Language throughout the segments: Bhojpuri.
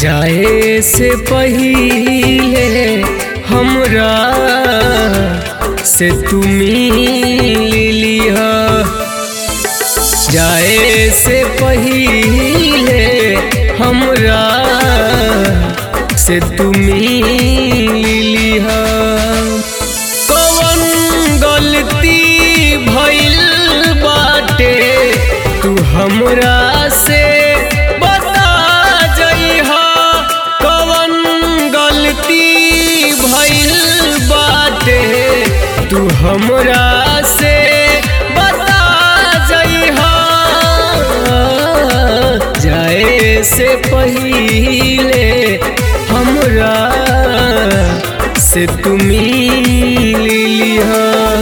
जाए से पहिले हमरा से तुम लिह जाए से पहिले हमरा से तुम लिह कवन गलती भइल बाटे तू हमरा से बता जइहा कवन गलती भइल बाटे तू हमरा से बता जइहा जाए से पहिले हमरा से तुम लिहा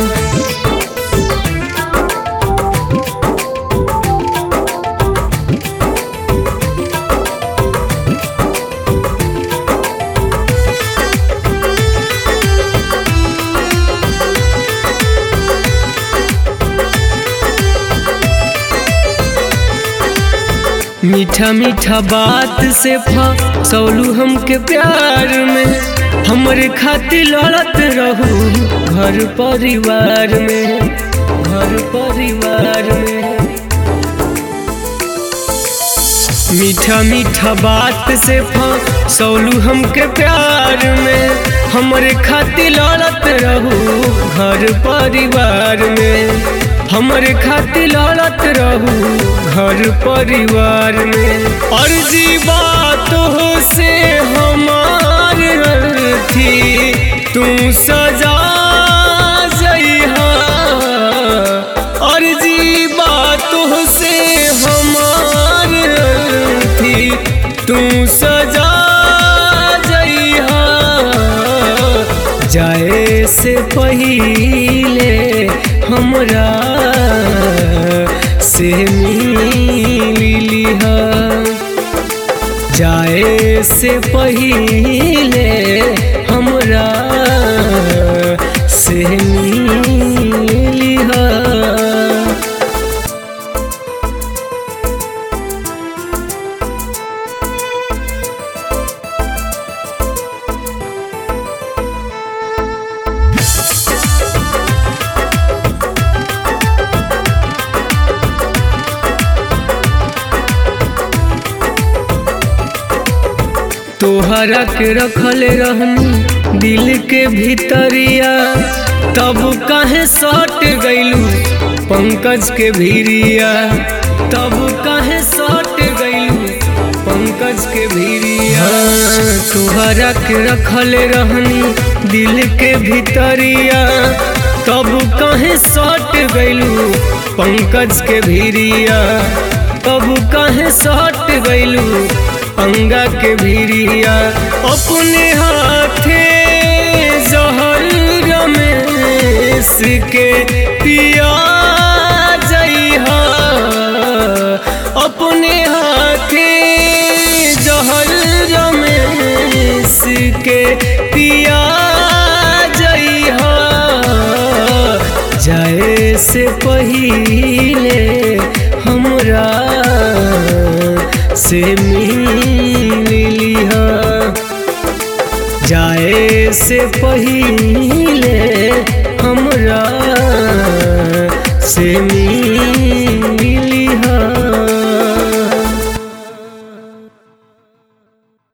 मीठा मीठा बात से फसौलू हमके प्यार में हमरे खातिर लड़त रहू घर परिवार में घर परिवार में मीठा मीठा बात से फसौलू हमके प्यार में हमरे खातिर लड़त रहू घर परिवार में हमरे खातिर लड़त रहू घर परिवार में अर्जी बात हो से हमार थी तू सजा जइहा अर्जी बात हो से हमार थी तू सजा जइहा जाए से पहिले हमरा से मिलिहा जाए से पहिले हमरा से मिलिहा तोहरा के रखल रहनी दिल के भीतरिया तब काहे सट गइलू पंकज के भीरिया तब काहे सट गइलू पंकज के भीरिया तोहरा के रखल रहनी दिल के भीतरिया तब काहे सट गइलू पंकज के भीरिया तब काहे सट गइलू अंगा के भीरिया अपने हाथे जहर रमेश के पिया जइहा अपने हाथे जहर रमेश के पिया जइहा जाए से पहिले हमरा से मिलिहा जाए से पहिले